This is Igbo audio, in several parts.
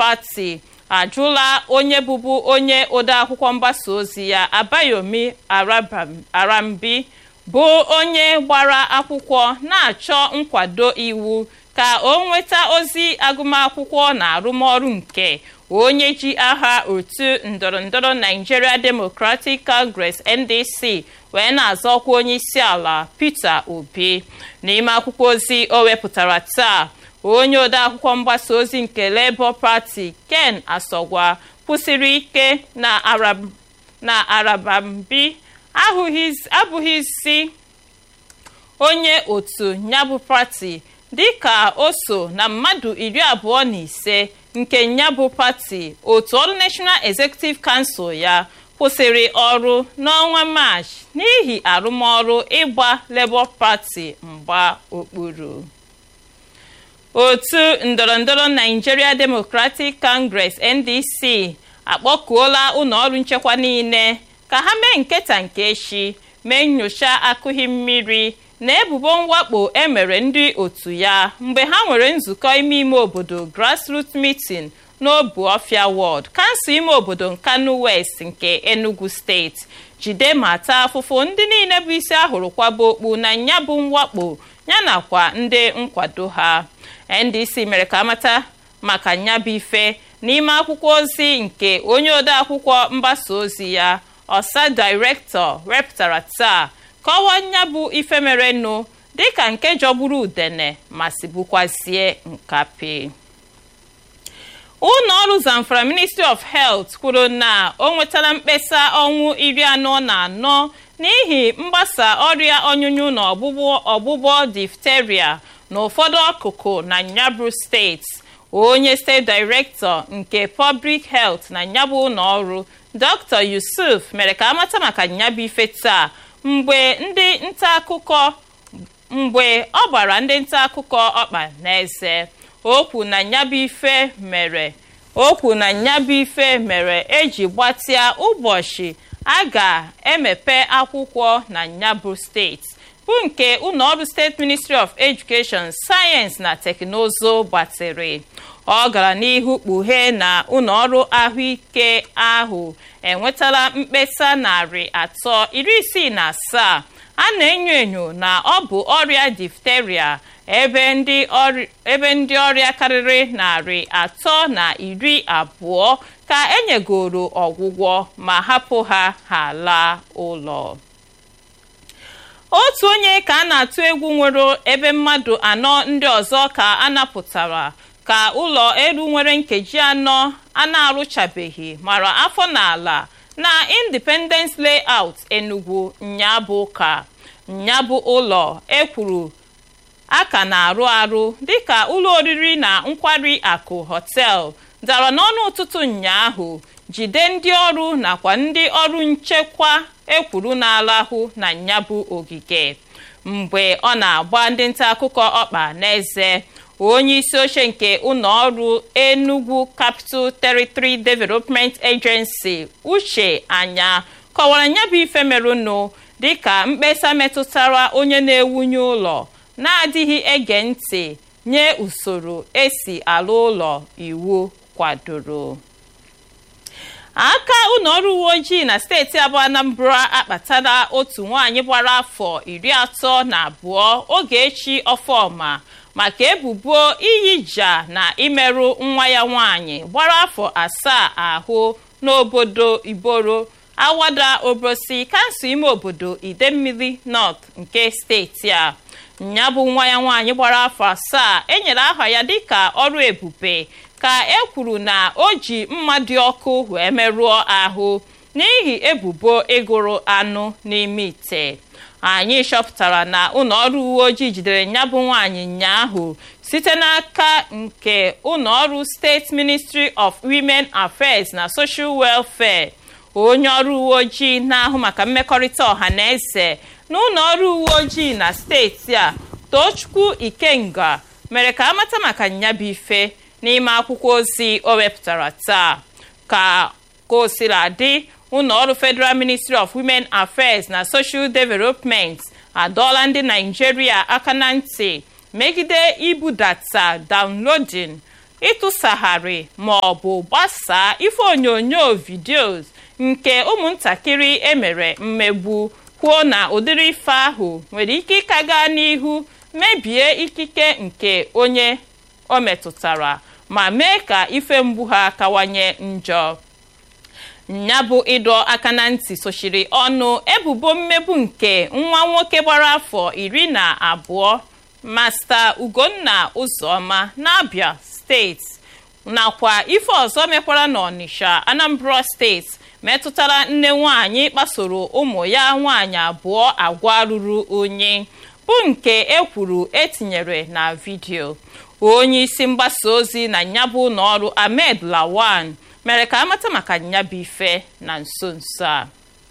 Party ajụla onye bụbu onye odeakwụkwọ mgbasa ozi ya Abayomi Arambi bụ onye gbara akwụkwọ na-achọ nkwado iwu ka o nweta ozi agụmakwụkwọ na arụmọrụ nke onye ji aha otu ndọrọndọrọ Nigeria Democratic Congress NDC wee na-azọkwa onye isi ala Peter Obi n'ime akwụkwọ ozi o wepụtara taa onye odeakwụkwọ mgbasa ozi nke Labour Party Ken Asogwa kwụsịrị ike na Arabambi abụghịzi onye otu nyabụ pati dịka o so na mmadụ iri abụọ na ise nke nyabụ pati otu ọrụ National Executive Council ya kwụsịrị ọrụ n'ọnwa Maachị n'ihi arụmọrụ ịgba Labour Party mgba okpuru otu ndọrọndọrọ Nigeria Democratic Congress NDC akpọkuola ụlọọrụ nchekwa niile ka ha mee nketa nke echi mee nyocha akụghị mmiri na ebubo mwakpo emere ndị otu ya mgbe ha nwere nzukọ ime ime obodo grassroots meeting n'Obuofia Ward kansụl ime obodo Nkanu West nke Enugu steeti jide ma taa afụfụ ndị niile bụ isi ahụrụ kwaba okpu na nya bụ mwakpo yanakwa ndị nkwado ha NDC mere ka amata maka nyabụ ife n'ime akwụkwọ ozi nke onye odeakwụkwọ mgbasa ozi ya ọsa dairektọ wepụtara taa kọwaa nyabụ ife merenụ dịka nke jọgburu udene ma sibukwazie nkapi ụlọ ọrụ Zamfara Ministry of Health kwuru na o nwetara mkpesa ọnwụ iri anọ na anọ n'ihi mgbasa ọrịa ọnyụnyụ na ọgbụgbọ diphtheria n'ụfọdụ akụkụ na nyabụ steeti onye steeti director nke public health na nyabụ ụlọ ọrụ Dr. Yusuf mere ka amata maka nyabụ ife taa mgbe ndị nta akụkọ mgbe ọ gbara ndị nta akụkọ ọkpa n'eze okwu na nyabụ ife mere okwu na nyabụ ife mere eji gbatịa ụbọchị a ga-emepe akwụkwọ na nyabụ steeti bụ nke ụlọọrụ steeti ministry of education sayensị na teknụzụ gbatịrị ọ gara n'ihu kpughee na ụlọọrụ ahụike ahụ enwetala mkpesa narị atọ iri isii na asaa a na-enyo enyo na ọ bụ ọrịa diphtheria ebe ndị ọrịa karịrị narị atọ na iri abụọ ka enyegoro ọgwụgwọ ma hapụ ha ha laa ụlọ otu onye ka a na-atụ egwu nwere ebe mmadụ anọ ndị ọzọ ka a napụtara ka ụlọ elu nwere nkeji anọ a na-arụchabeghị mara afọ n'ala na Independence Layout Enugu nyabụ ka nyabụ ụlọ ekwuru a ka na-arụ arụ dịka ụlọ oriri na nkwari akụ hotel dara n'ọnụ ụtụtụ ụnyaahụ jide ndị ọrụ nakwa ndị ọrụ nchekwa ekwuru na-alahụ na nyabụ ogige mgbe ọ na-agba ndị nta akụkọ ọkpa n'eze onye isi oche nke ụlọ ọrụ Enugu Capital Territory Development Agency Uche Anya kọwara nyabụ ife merụnụ dịka mkpesa metụtara onye na-ewunye ụlọ na-adịghị ege ntị nye usoro esi alụ ụlọ iwu kwadoro aka ụlọ ọrụ uwe ojii na steeti abụọ Anambra akpatala otu nwaanyị gbara afọ iri atọ na abụọ Ogechi Ọfọma maka ebubo iyija na imerụ nwa ya nwaanyị gbara afọ asaa ahụ n'obodo Iboro Awada Obosi kansụl ime obodo Idemmili North nke steeti a nya bụ nwa ya nwaanyị gbara afọ asaa enyere aha ya dịka ọrụ ebube ka e kwuru na o ji mma dị ọkụ wee merụọ ahụ n'ihi ebubo ịgụrụ anụ n'ime ite anyị chọpụtara na ụlọ ọrụ uwe ojii jidere ya bụ nwaanyị ụnyaahụ site n'aka nke ụlọ ọrụ steeti ministry of women affairs na social welfare onye ọrụ uwe ojii na-ahụ maka mmekọrịta ọha na eze na ụlọ ọrụ uwe ojii na steeti a Tochukwu Ikenga mere ka amata maka nyabụ ife n'ime akwụkwọ ozi o wepụtara taa ka ka o siri dị ụlọ ọrụ Federal Ministry of Women Affairs na Social Development adọọla ndị Naijiria aka na ntị megide ibudata downloading ịtụsagharị ma ọ bụ gbasaa ife onyonyo vidios nke ụmụntakịrị emere mmegbu kwuo na ụdịrị ife ahụ nwere ike ịka gaa n'ihu mebie ikike nke onye o metụtara ma mee ka ife mgbu ha kawanye njọ ya bụ ịdọ aka na ntị sochiri ọnụ ebubo mmegbu nke nwa nwoke gbara afọ iri na abụọ masta ugonna ụzọma n'abia steeti nakwa ife ọzọ mekwara n'ọnịsha anambra steeti metụtara nne nwanyị kpasoro ụmụ ya nwaanyị abụọ agwa ruru onye bụ nke ekwuru etinyere na vidio onye isi mgbasa ozi na nyabụ ụlọọrụ ahmed lawan mere ka amata maka nyabụ ife na nso nso a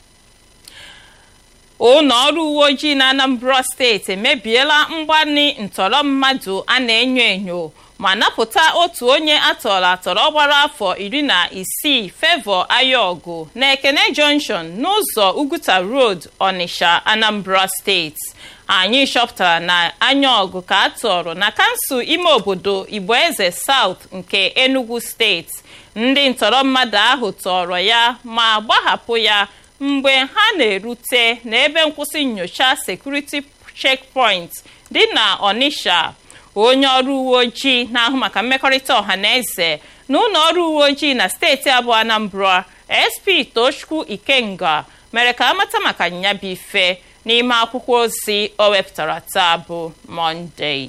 ụlọ ọrụ uwe ojii na anambra steeti emebiela mgbani ntọrọ mmadụ a na-enyo enyo ma napụta otu onye atọrọ atọrọ gbara afọ iri na isii fevọ ayọgụ na ekene junction n'ụzọ uguta road onitsha anambra steeti anyị chọpụtara na anyaọgụ ka a tọrọ na kansụl ime obodo igboeze south nke enugu steeti ndị ntọrọ mmadụ ahụ tọrọ ya ma gbahapụ ya mgbe ha na-erute n'ebe nkwụsị nyocha sekuriti checkpoint dị na onitsha onye ọrụ uwe ojii na-ahụ maka mmekọrịta ọha na eze na ụlọ ọrụ uwe ojii na steeti abụọ anambra sp tochukwu ikenga mere ka amata maka nyabụ ife n'ime akwụkwọ ozi o wepụtara taa bụ mọnde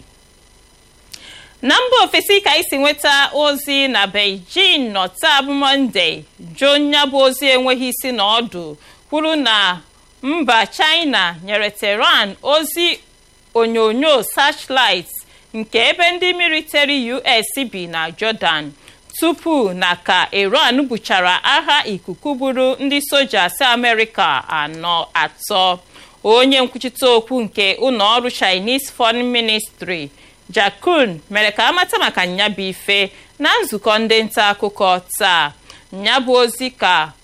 na mba ofesi ka isi nweta ozi na beijing nọ taa bụ mọnde jụ nyabụ ozi enweghị isi na ọdụ kwuru na mba china nyere tehran ozi onyonyo searchlight nke ebe ndị military us bi na jordan tupu na ka iran buchara agha ikuku gburu ndị soja si amerịka anọ atọ onye nkwuchite okwu nke ụlọọrụ chinese foreign ministry jakun mere ka amata maka nyabụ ife na nzukọ ndị nta akụkọ taa nyabụ ozi ka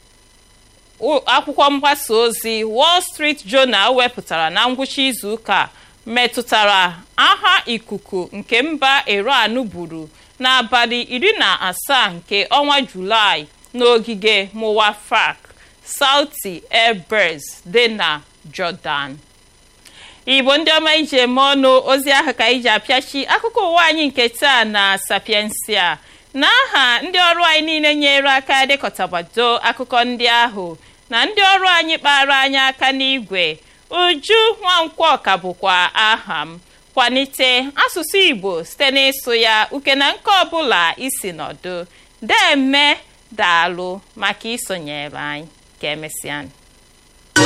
akwụkwọ mgbasa ozi wall street journal wepụtara na ngwụcha izuụka metụtara agha ikuku nke mba iran buru n'abalị iri na asaa nke ọnwa julaị n'ogige muwafak sauti airbase dị na jordan igbo ndị ọma iji eme ọnụ ozi ahụ ka iji apịachi akụkọ ụwa anyị nke taa na sapiensia n'aha ndị ọrụ anyị niile nyere aka dekọtabado akụkọ ndị ahụ na ndị ọrụ anyị kpara anyị aka n'igwe uju nwankwọ ka bụkwa aha m kwalite asụsụ igbo site n'ịsụ ya uke na nke ọbụla isi nọdụ deme daalụ maka isonyere anyị ka emesịa